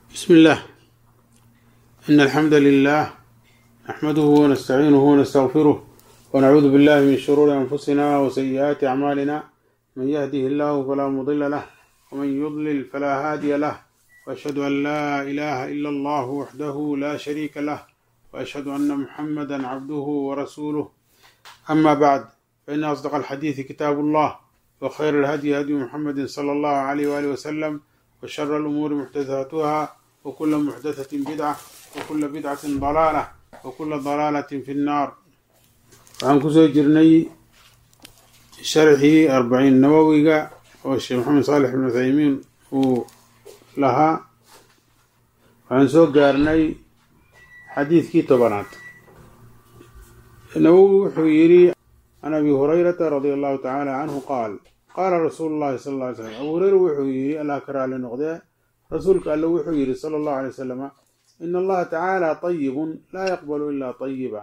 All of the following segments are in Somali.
بسم الله إن الحمد لله نحمده ونستعينه ونستغفره ونعوذ بالله من شرور أنفسنا وسيئات أعمالنا من يهده الله فلا مضل له ومن يضلل فلا هادي له وأشهد أن لا إله إلا الله وحده لا شريك له وأشهد أن محمدا عبده ورسوله أما بعد فإن أصدق الحديث كتاب الله وخير الهدي هدي محمد صلى الله عليه وآله وسلم وشر الأمور محدثاتها وكل محدثة بدعة وكل بدعة ضلالة وكل ضلالة في النار waxaan kusoo jirnay sharxii arbaciin nawowiga oo sheekh maxamed saalex ibn uthaymiin uu lahaa waxaan soo gaarnay xadiidkii tobanaad nawowi wuxuu yidhi can abi hurayrata radia allahu tacaala canhu qaal qaala rasuulu llahi sala alla alay slam abu hureyra wuxuu yidhi allah ka raali noqdee rasuulka alle wuxuu yidhi sala allahu alay wasalama ina allaha tacaala tayibun laa yaqbalu ilaa tayiba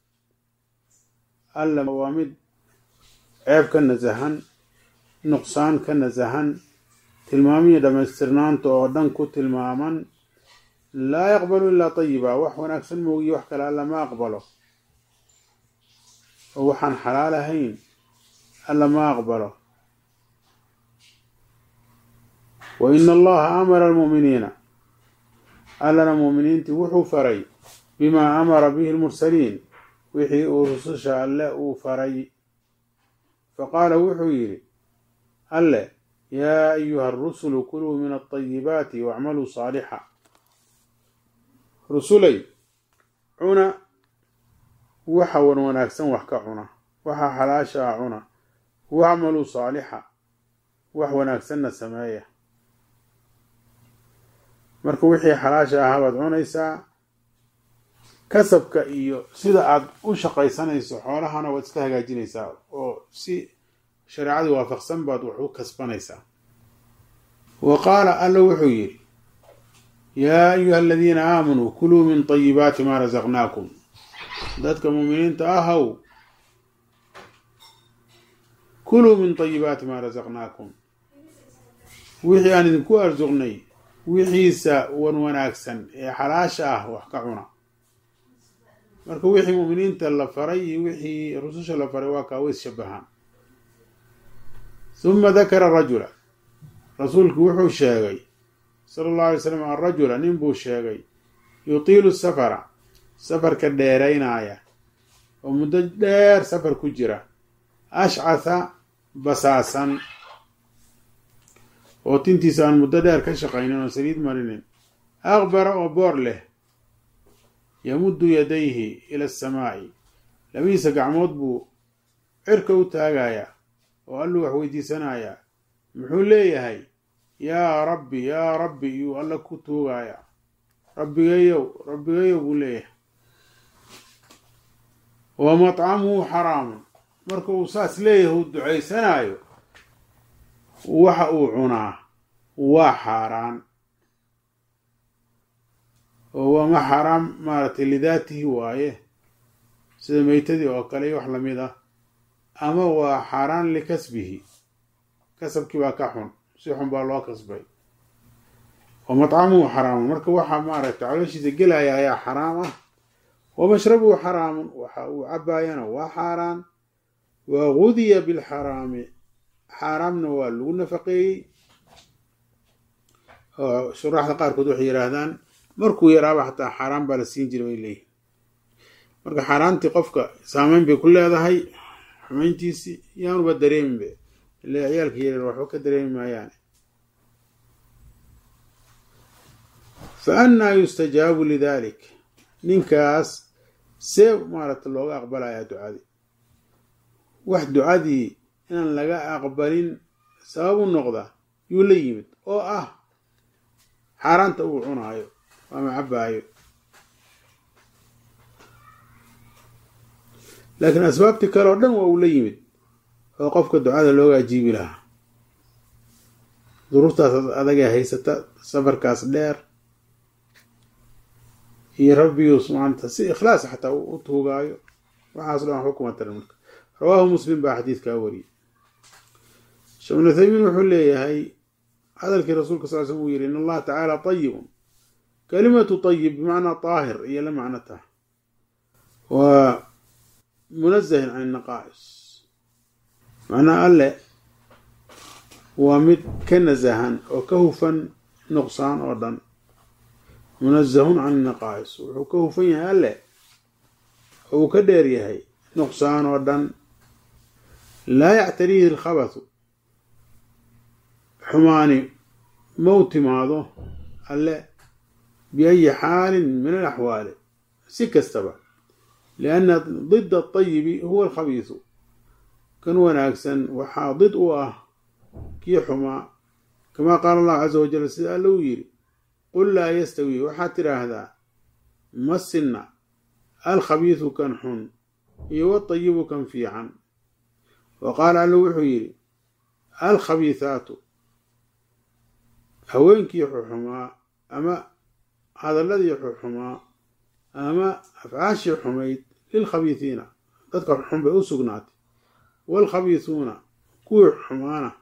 alla waa mid ceeb ka nasahan nuqsaan ka nasahan tilmaamihii dhammaystirnaanta oo dhan ku tilmaaman laa yaqbalu ilaa tayiba wax wanaagsan moogiyo wax kale alla ma aqbalo oo waxaan xalaal ahayn alla ma aqbalo wa ina allaha amara almu'miniina allana mu'miniintii wuxuu faray bimaa amara bihi lmursaliin wixii uu rususha alle uu faray faqaala wuxuu yidhi alle yaa ayuha arusulu kuluu min alطayibaati wacmaluu saalixa rusulay cuna waxa wan wanaagsan wax ka cuna waxa xalaasha ah cuna wacmaluu saalixa wax wanaagsanna sameeya marka wixii xalaasha ahaa baad cunaysaa kasabka iyo sida aad u shaqaysanayso xoolahana waad iska hagaajinaysaa oo si shareecadii waafaqsan baad wax u kasbanaysaa wa qaala alla wuxuu yidhi yaa ayuha aladiina aamanuu kuluu min tayibaati maa rasaqnaakum dadka muuminiinta ahaw kuluu min tayibaati maa rasaqnaakum wixii aan idinku arsuqnay wixiisa wan wanaagsan ee xalaasha ah wax ka cuna marka wixii mu'miniinta la faray iyo wixii rususha la faray waa kaa ways shabahaan huma dakara rajula rasuulku wuxuu sheegay sala allahu alay slam arajula nin buu sheegay yutiilu safara safarka dheeraynaya oo muddo dheer safar ku jira ashcatha basaasan oo tintiisa aan muddo dheer ka shaqaynin oo saliid marinin aqbara oo boor leh yamuddu yadayhi ila asamaa'i labadiisa gacmood buu cirka u taagayaa oo alluu wax weydiisanayaa muxuu leeyahay yaa rabbi yaa rabbi iyuu alla ku tuugayaa rabbigayow rabbigayow buu leeyahay wa matcamuhu xaraamun marka uu saas leeyahay uu ducaysanaayo waxa uu cunaa waa xaaraan oo waama xaaraam maaragtay lidaatihi waaye sida meytadii oo kale iyo wax lamid ah ama waa xaaraan likasbihi kasabkii baa ka xun si xun baa loo kasbay wa matcamuhu xaraamun marka waxaa maaragtay calooshiisa gelaya ayaa xaraam ah wa mashrabuhu xaraamun waxa uu cabaayana waa xaaraan wa gudiya bilxaraami xaaraamna waa lagu nafaqeeyey oo shuraaxda qaarkood waxay yidhaahdaan markuu yaraaba xataa xaaraan baa la siin jiray bay leeyihin marka xaaraantii qofka saameyn bay ku leedahay xumayntiisii yaanuba dareeminbe ile ciyaalka yareer waxba ka dareemi maayaane fa annaa yustajaabu lidalik ninkaas see maaragta looga aqbalayaa ducadii wax ducadii inaan laga aqbalin sabab u noqda yuu la yimid oo ah xaaraanta uu cunaayo ama cabaayo laakiin asbaabtii kale oo dhan waa uu la yimid oo qofka ducada looga ajiibi lahaa duruurtaas adagee haysata safarkaas dheer iyo rabbigius maanta si ikhlaas xataa u tuugaayo waxaas dhan waxba kuma taran marka rawaahu muslim baa xadiidkaa wariyey sheekh ibnu uthaymiin wuxuu leeyahay hadalkii rasuulka sal l slm uu yihi in allaha tacaala tayibun kelimatu tayib bimacnaa taahir iyo la macno tah waa munazahin can naqaa'is macnaha alle waa mid ka nasahan oo ka hufan nuqsaan oo dhan munazahun can naqaa'is wuxuu ka hufan yahay alle uu ka dheer yahay nuqsaan oo dhan laa yactariihi alkhabathu xumaani mau timaado alle biayi xaalin min alaxwaali si kastaba lianna dida atayibi huwa alkhabiisu kan wanaagsan waxaa did u ah kii xumaa kamaa qaala allahu casa wajal sida alle uu yidhi qul laa yastawi waxaad tidhaahdaa ma sinna alkhabiisu kan xun iyo watayibu kan fiican wa qaala alle wuxuu yidhi alkhabiisaatu haweenkii xuxumaa ama hadalladii xuxumaa ama afcaashii xumayd lilkhabiisiina dadka xun bay u sugnaatay waalkhabiisuuna kuwii xumaana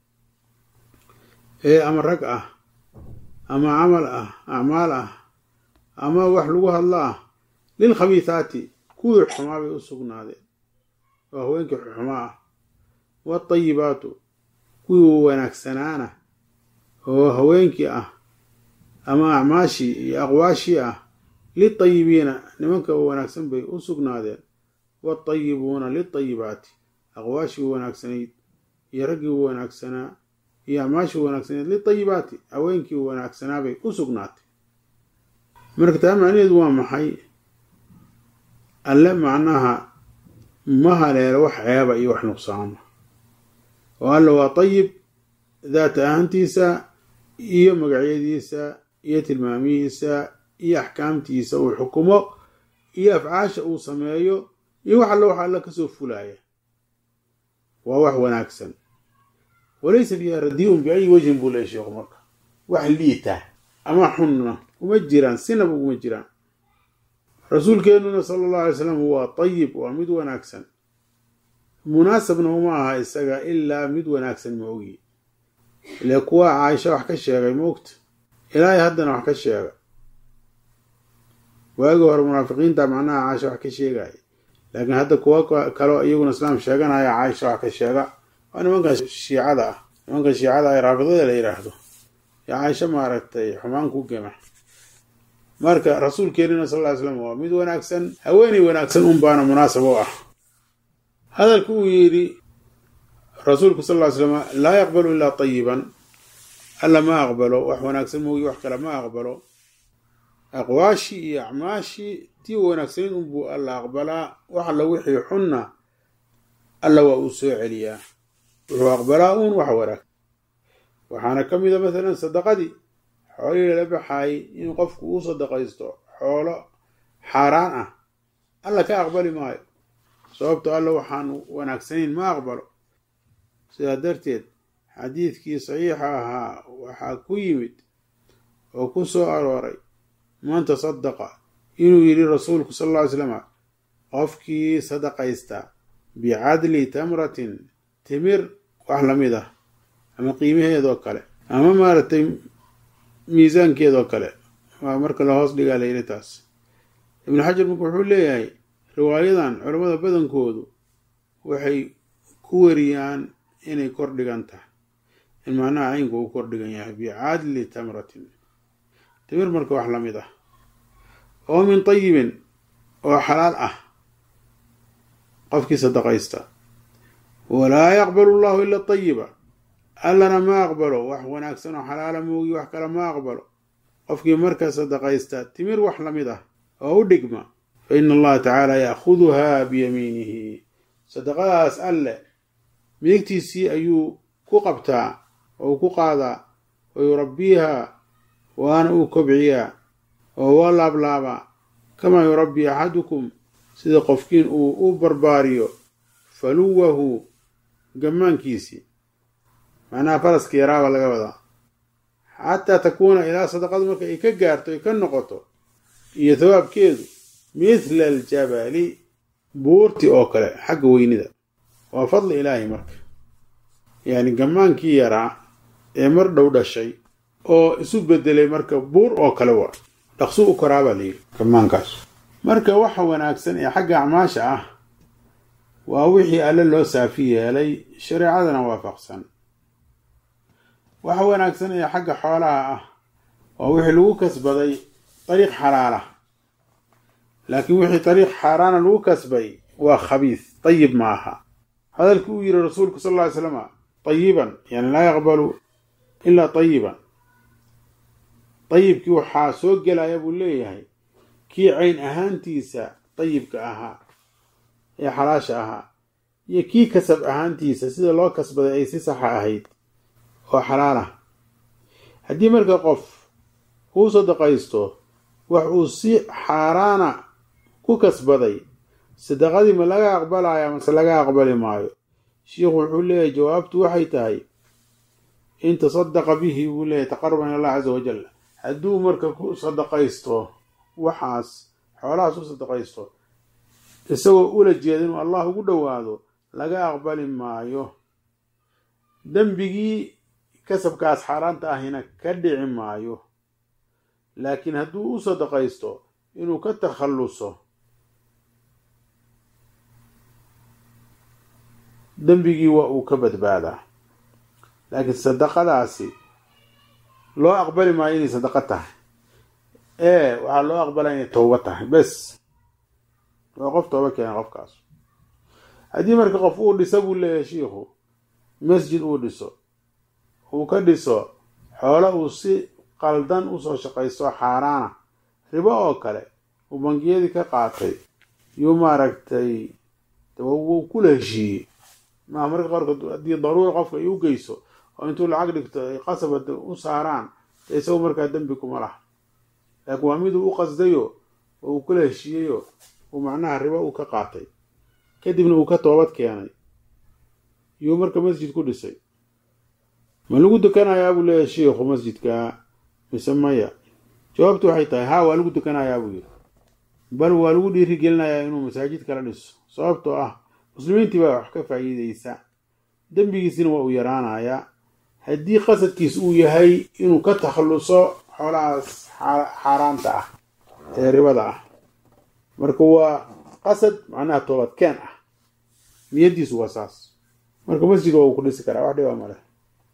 ee ama rag ah ama camal ah acmaal ah ama wax lagu hadlo ah lilkhabiisaati kuwii xumaa bay u sugnaadeen oo haweenkii xuxumaa ah waatayibaatu kuwii wanaagsanaana oo haweenkii ah ama acmaashii iyo aqwaashii ah litayibiina nimanka wanaagsan bay u sugnaadeen waatayibuuna litayibaati aqwaashii wanaagsanayd iyo raggii wanaagsanaa iyo acmaashii wanaagsanayd litayibaati haweenkii wanaagsanaa bay u sugnaatay marka taa macnaheedu waa maxay alle macnaha ma haleelo wax ceeba iyo wax nuqsaama oo alle waa tayib daata ahantiisa iyo magacyadiisa iyo tilmaamihiisa iyo axkaamtiisa uu xukumo iyo afcaasha uu sameeyo iyo wax alle wax alla kasoo fulaya waa wax wanaagsan walaysa fiiha radiun biayi wajhin buu leey sheekhu marka wax liita ama xunna uma jiraan sinaba uma jiraan rasuulkeenuna sala allahu alay slam waa tayib waa mid wanaagsan munaasabna uma aha isaga ilaa mid wanaagsan ma ogi ile kuwa caaisha wax ka sheegay maogta ilaahay haddana wax ka sheega waagii hore munaafiqiinta macnaha caaisha wax ka sheegaya laakiin hadda kuwa kaleo iyaguna islaam sheeganaya caaisha wax ka sheega waa nimankan shiicada ah nimankan shiicada ah raafidada la yidhaahdo yaa caaisha maaragtay xumaan ku gema marka rasuulkeenina sal ly slam waa mid wanaagsan haweeney wanaagsan un baana munaasab u ah hadalka uu yidhi rasuulku sal ly slam laa yaqbalu ilaa tayiban alla ma aqbalo wax wanaagsan moogi wax kale ma aqbalo aqwaashii iyo acmaashii tii wanaagsanayd unbuu alla aqbalaa wax alla wixii xunna alla waa uu soo celiyaa wuxuu aqbalaa uun wax wanaag waxaana ka mida masalan sadaqadii xoolihii lala baxaayay in qofku uu sadaqaysto xoolo xaaraan ah alla ka aqbali maayo sababto alla waxaan wanaagsanayn ma aqbalo sidaa darteed xadiidkii saxiixa ahaa waxaa ku yimid oo ku soo arooray man tasadaqa inuu yidhi rasuulku sal alla ly slam qofkii sadaqaysta bicadli tamratin timir wax lamid ah ama qiimaheedoo kale ama maaragtay miisaankeedoo kale waa marka la hoos dhigaa la yidhi taas ibnu xajar marka wuxuu leeyahay riwaayadan culammada badankoodu waxay ku wariyaan inay kor dhigan tahay in macnaha caynku uu kor dhigan yahay bicadli tamratin timir marka wax lamid ah oo min tayibin oo xalaal ah qofkii sadaqaysta walaa yaqbalu llahu ila tayiba allana ma aqbalo wax wanaagsan oo xalaala moogi wax kale ma aqbalo qofkii marka sadaqaysta timir wax lamid ah oo u dhigma fa ina allaha tacaala ya'khuduhaa biyamiinihi sadaqadaas alle midigtiisii ayuu ku qabtaa oo ku qaadaa wa yurabbiihaa waana uu kobciyaa oo waa laablaabaa kamaa yurabbii axadukum sida qofkiin uu u barbaariyo faluwahu gammaankiisii macnaha faraska yaraaba laga wadaa xataa takuuna ilaa sadaqadu marka ay ka gaarto ay ka noqoto iyo thawaabkeedu mithla aljabali buurti oo kale xagga weynida waa fadli ilaahi marka yacni gammaankii yaraa ee mar dhow dhashay oo isu bedelay marka buur oo kale waa dhaqsu u koraa baa layidhi kamaankaas marka waxa wanaagsan ee xagga acmaasha ah waa wixii alle loo saafi yeelay shareecadana waafaqsan waxa wanaagsan ee xagga xoolaha ah waa wixii lagu kasbaday dariiq xalaala laakiin wixii dariiq xaaraana lagu kasbay waa khabiis dayib ma aha hadalkii uu yihi rasuulku sal alla ly slama dayiban yani laa yaqbalu ilaa dayiban dayibkii waxaa soo gelaya buu leeyahay kii cayn ahaantiisa dayibka ahaa ee xalaasha ahaa iyo kii kasab ahaantiisa sida loo kasbaday ay si saxa ahayd oo xalaal ah haddii marka qof uu sadaqaysto wax uu si xaaraana ku kasbaday sadaqadii ma laga aqbalaya mase laga aqbali maayo shiikhu wuxuu leeyahay jawaabtu waxay tahay in tasadaqa bihi buu leeyahy taqaruban ila allah caza wajal hadduu marka ku sadaqaysto waxaas xoolahaas u sadaqaysto isagoo ula jeeda inuu allah ugu dhowaado laga aqbali maayo dembigii kasabkaas xaaraanta ahina ka dhici maayo laakiin hadduu u sadaqaysto inuu ka takhalluso dembigii waa uu ka badbaadaa laakiin sadaqadaasi loo aqbali maayo inay sadaqo tahay ee waxaa loo aqbalaya inay tooba tahay bes waa qof tooba keena qofkaas haddii marka qof uu dhiso buu leeyahay shiikhu masjid uu dhiso uu ka dhiso xoolo uu si qaldan usoo shaqaysto xaaraana ribo oo kale uu bangiyadii ka qaatay yuu maaragtay wuu kula heshiiyey maaha marka qaarkood haddii daruura qofka ay u geyso oo intuu lacag dhigto ay qasabad u saaraan de isagu markaa dembi kuma laha laakiin waa miduu u qasdayo oo uu kula heshiiyeyo uu macnaha ribo uu ka qaatay kadibna uu ka toobad keenay yuu marka masjid ku dhisay ma lagu dukanayaa buu leeyahay shiikhu masjidka mise maya jawaabtu waxay tahay haa waa lagu dukanayaa buu yidhi bal waa lagu dhiirigelinayaa inuu masaajid kala dhiso sababtoo ah muslimiintii baa wax ka faa'iideysa dembigiisina waa uu yaraanayaa haddii qasadkiis uu yahay inuu ka takhalluso xoolahaas xaaraanta ah ee ribada ah marka waa qasad macnaha toobadkeen ah niyaddiisu waa saas marka masjid waa uu ku dhisi karaa wax dhibaa maleh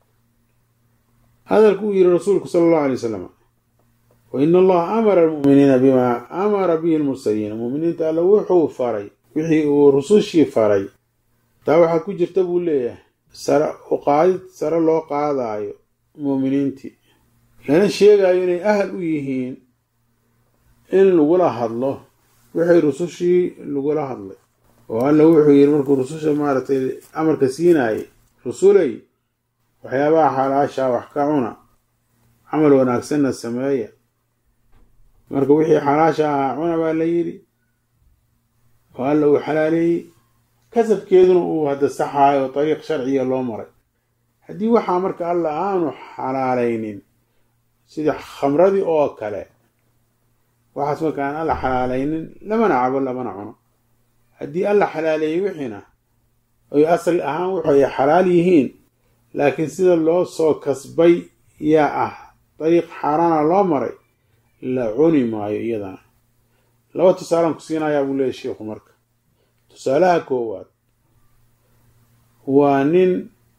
hadalku uu yihi rasuulku sala allahu alay wasalam wa ina allaha amara almu'miniina bimaa amara bihi lmursaliina mu'miniinta alle wuxuu faray wixii uu rusushii faray taa waxaa ku jirta buu leeyahay sare u qaadid sare loo qaadaayo muuminiintii lana sheegayo inay ahal u yihiin in lagula hadlo wixii rusushii lagula hadlay oo alla wuxuu yidhi markuu rususha maaragtay amarka siinaayay rusulay waxyaabaha xalaashaa wax ka cuna camal wanaagsanna sameeya marka wixii xalaasha ahaa cuna baa la yidhi oo alla uu xalaaleeyey kasabkeeduna uu hadda saxaayo dariiq sharciya loo maray haddii waxaa marka alla aanu xalaalaynin sidii khamradii oo kale waxaas marka aan alla xalaalaynin lamana cabo lamana cuno haddii alla xalaaleeyey wixiina oy asal ahaan wuxu ay xalaal yihiin laakiin sida loo soo kasbay yaa ah dariiq xaaraana loo maray la cuni maayo iyadana laba tusaalaan ku siinayaa buu leeyahy sheikhu marka tusaalaha koowaad waa nin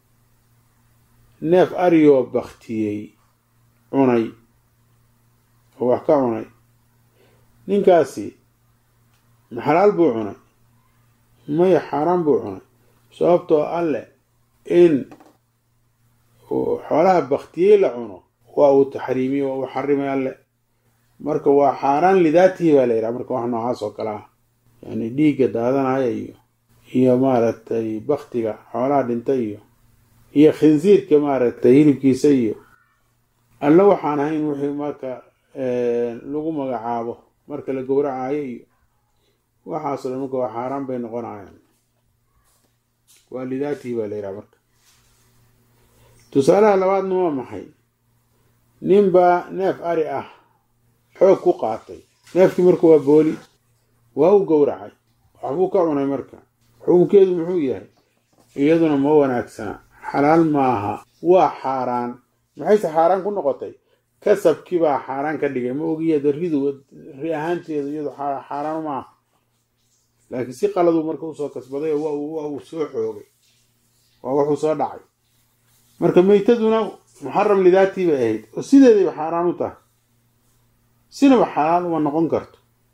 neef ariyoo baktiyey cunay oo wax ka cunay ninkaasi ma xalaal buu cunay maya xaaraan buu cunay sababtoo alleh in xoolaha baktiyey la cuno waa uu taxriimiyey waa uu xarimay alleh marka waa xaaraan lidaatihi baa la yidhaha marka wax noocaas oo kale ah yani dhiigga daadanaya iyo iyo maaragtay baktiga xoolaha dhinta iyo iyo khinsiirka maaragtay hilibkiisa iyo alla waxaan ahayn wixii marka lagu magacaabo marka la gowracayo iyo waxaasoo dhan marka waa xaaraan bay noqonayaan waa lidaatihi baa la yidhaha marka tusaalaha labaadna waa maxay ninbaa neef ari ah xoog ku qaatay neefkii marka waa booli waa u gowracay waxbuu ka cunay marka xukunkeedu muxuu yahay iyaduna ma wanaagsana xalaal maaha waa xaaraan maxayse xaaraan ku noqotay kasabkii baa xaaraan ka dhigay ma ogiyada ridu ri ahaanteedu iyadu xaaraan ma aha laakiin si qaladuu marka usoo kasbaday oo waa uu soo xoogay waa wuxuu soo dhacay marka meytaduna muxaram lidaatii bay ahayd oo sideedayba xaaraan u tahay sinaba xalaal uma noqon karto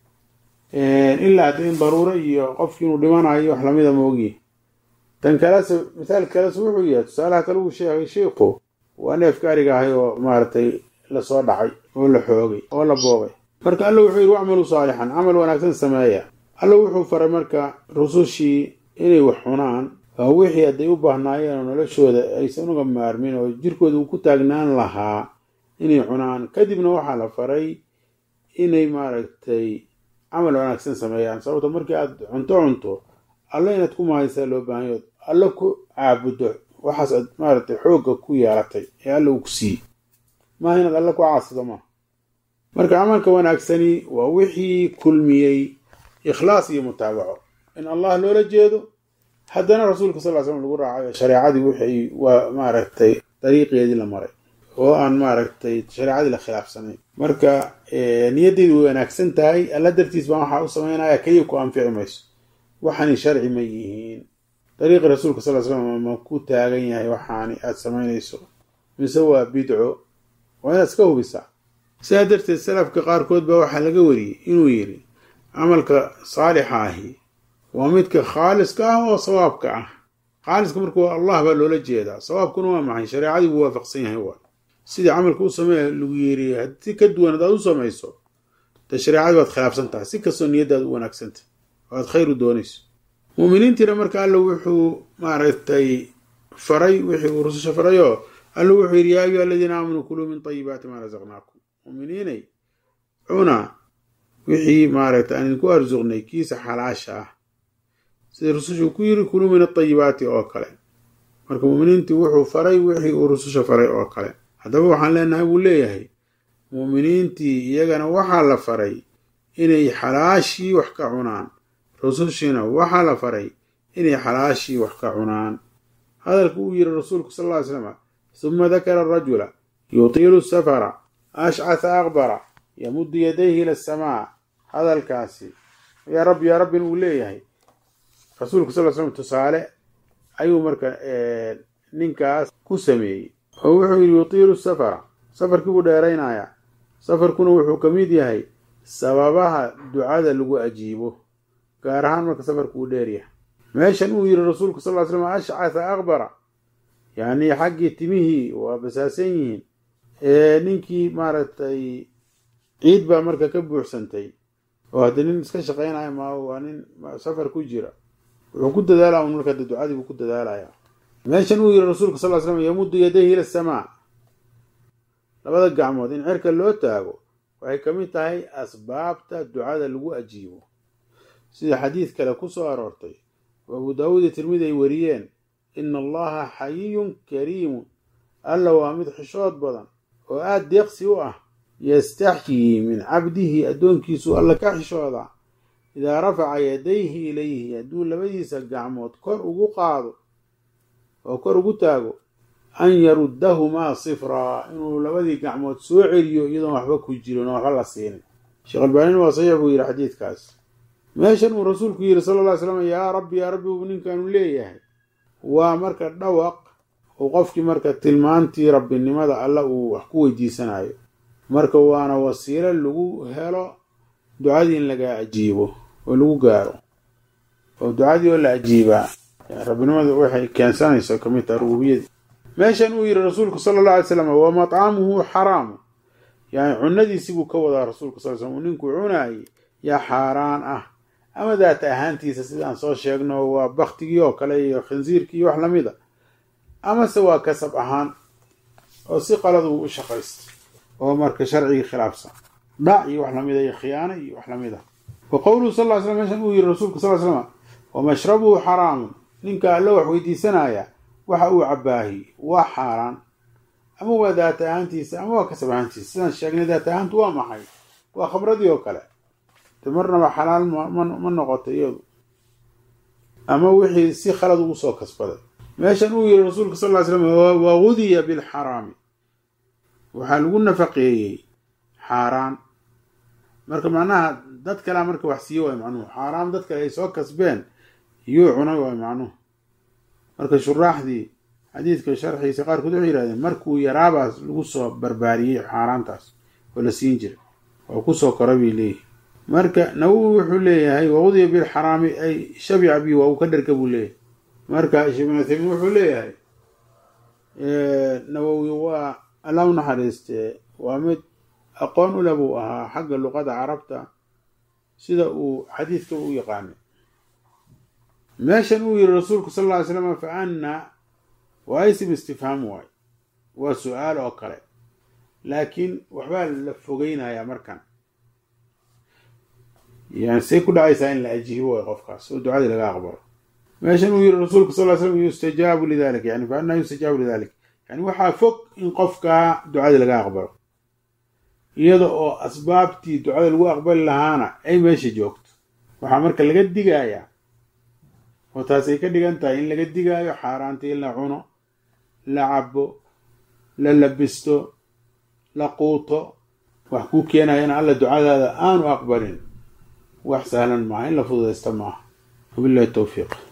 ilaa hadda in daruuro iyo qofki inuu dhimanayo wax lamida ma ogyahay tan kalese mithaal kalese wuxuu yahay tusaalaha kale uu sheegay sheikhu waa neefka ariga ahay oo maaragtay lasoo dhacay oo la xoogay oo la boobay marka alla wuxuu yidhi wacmaluu saalixan camal wanaagsan sameeya alla wuxuu faray marka rusushii inay wax cunaan oo wixii hadday u baahnaayeen oo noloshooda aysan uga maarmin oo jirkooda uu ku taagnaan lahaa inay cunaan kadibna waxaa la faray inay maaragtay camal wanaagsan sameeyaan sababto markii aad cunto cunto alla inaad ku mahaysaa loo baahanyood alla ku caabuddo waxaas aad maaragtay xoogga ku yeelatay ee alla uu ku siiyey maaha inaad alla ku caasido maaha marka camalka wanaagsani waa wixii kulmiyey ikhlaas iyo mutaabaco in allah loola jeedo haddana rasuulka sal ly slam lagu raacayo shareecadii wixii waa maaragtay dariiqeedii la maray oo aan maaragtay shareecadii la khilaafsanayn marka niyaddeedu way wanaagsan tahay alla dartiis baan waxaa u samaynaya keliya ku anfici mayso waxaani sharci ma yihiin dariiqi rasuulka sal ly slam ma ku taagan yahay waxaani aada samaynayso mise waa bidco waa inaad iska hubisaa sidaa darteed salafka qaarkood baa waxaa laga wariyey inuu yidhi camalka saalixa ahi waa midka khaaliska ah oo sawaabka ah khaaliska marka waa allah baa loola jeedaa sawaabkuna waa maxay shareecadii buu waafaqsan yahay waa sidii camalka u sameeya lagu yeeriy si ka duwan hadaad u samayso dee shareecadii waad khilaafsan tahay si kastoo niyaddaada u wanaagsantah oo aad khayr u doonayso muuminiintiina marka alla wuxuu maaragtay faray wixii uu rususha farayoo alla wuxuu yidhi yaa ayuha aladiina aamanuu kuluu min tayibaati maa rasaqnaakum muuminiinay cuna wixii maaragtay aan idinku arsuqnay kiisa xalaasha ah sida rusushu ku yiri kuluu min atayibaati oo kale marka muuminiintii wuxuu faray wixii uu rususha faray oo kale haddaba waxaan leenahay buu leeyahay muuminiintii iyagana waxaa la faray inay xalaashii wax ka cunaan rusushiina waxaa la faray inay xalaashii wax ka cunaan hadalka uu yiri rasuulku sal ll ly slam suma dakara arajula yutiilu safara ashcatha aqbara yamuddu yadayhi ila asamaa hadalkaasi yaa rabbi yaa rabbin uu leeyahay rasuulku sal slam tusaale ayuu marka ninkaas ku sameeyey oo wuxuu yidhi yutiilu safara safarkii buu dheeraynayaa safarkuna wuxuu ka mid yahay sababaha ducada lagu ajiibo gaar ahaan marka safarku uu dheeryahay meeshan uu yidhi rasuulku sal ly slam ashcatha aqbara yacnii xaggii timihii waa basaasan yihiin ninkii maaragtay ciid baa marka ka buuxsantay oo haddii nin iska shaqaynaya ma waa nin safar ku jira wuxuu ku dadaalaa un marka ducadii buu ku dadaalaya meeshan uu yiri rasuulka sal ly slam yamuddu yadayhi ila asamaa labada gacmood in cirka loo taago waxay ka mid tahay asbaabta ducada lagu ajiibo sida xadiid kale ku soo aroortay oo abu daawuud iyo tirmidi ay wariyeen ina allaha xayiyun kariimun alla waa mid xishood badan oo aada deeqsi u ah yastaxyii min cabdihi addoonkiisuu alla ka xishoodaa idaa rafaca yadayhi ilayhi hadduu labadiisa gacmood kor ugu qaado oo kor ugu taago an yaruddahumaa sifraa inuu labadii gacmood soo celiyo iyadoon waxba ku jirin oo waxba la siinin sheekh albaanin waa saxiix buu yidhi xadiidkaas meeshan uu rasuulku yidhi sala alla ly slam yaa rabbi yaa rabbi uu ninkaanu leeyahay waa marka dhawaq uu qofkii marka tilmaantii rabbinimada alla uu wax ku weydiisanayo marka waana wasiilo lagu helo ducadii in laga ajiibo oo lagu gaaro oo ducadii oo la ajiibaa rabbinimadu waxay keensanayso ka mid taha rububiyadii meeshan uu yidhi rasuulku sala alla alay slam wa matcamuhu xaraamu yani cunadiisii buu ka wadaa rasuulku sal slam uu ninkuu cunaayey yaa xaaraan ah ama daata ahaantiisa sidaan soo sheegno waa baktigii oo kale iyo khinsiirkii iyo wax lamid a amase waa kasab ahaan oo si qaladu u shaqaysta oo marka sharcigii khilaafsan dhac iyo wax lamida iyo khiyaano iyo wax lamid a wa qowluhu sal ly slam meeshan uu yidhi rasuulku sal slam wa mashrabuhu xaraamun ninka alla wax weydiisanaya waxa uu cabaahi waa xaaraan ama waa daata ahaantiisa ama waa kasab ahaantiisa sidaan sheegnay daata ahaantu waa maxay waa khamradii oo kale de marnaba xalaal ma noqoto iyadu ama wixii si khalad ugu soo kasbaday meeshan uu yidhi rasuulka sal ly slam wagudiya bilxaraami waxaa lagu nafaqeeyey xaaraan marka macnaha dad kalea marka wax siiye waay macnuhu xaaraam dad kale ay soo kasbeen yuu cunay waay macnuhu marka shuraaxdii xadiidka sharxiisa qaarkood waxay yihahdeen markuu yaraabaas lagu soo barbaariyey xaaraantaas oo la siin jiray oo kusoo kora bay leeyihi marka nawowi wuxuu leeyahay waqudiya bilxaraami ay shabica bi waa uu ka dherga buu leeyahay marka sheekh ibn uthaymiin wuxuu leeyahay nawowi waa alla u naxariistee waa mid aqoon ule buu ahaa xagga luqada carabta sida uu xadiidka u yaqaanay meeshan uu yihi rasuulku sal alla ly slam fa anna waa isim istifhaam waay waa su-aal oo kale laakiin waxbaa la fogeynayaa markan yani say ku dhacaysaa in la ajiibo way qofkaas oo ducadii laga aqbalo meeshan uu yihi rasuulku sal ly slam yustajaabu lidalik yani fa anna yustajaabu lidalik yani waxaa fog in qofkaa ducadii laga aqbalo iyada oo asbaabtii ducada lagu aqbali lahaana ay meesha joogto waxaa marka laga digayaa oo taasay ka dhigan tahay in laga digaayo xaaraanta in la cuno la cabo la labisto la quuto wax kuu keenaya in alla ducadaada aanu aqbalin wax sahlan maaha in la fududaysta maaha wabillahi towfiiq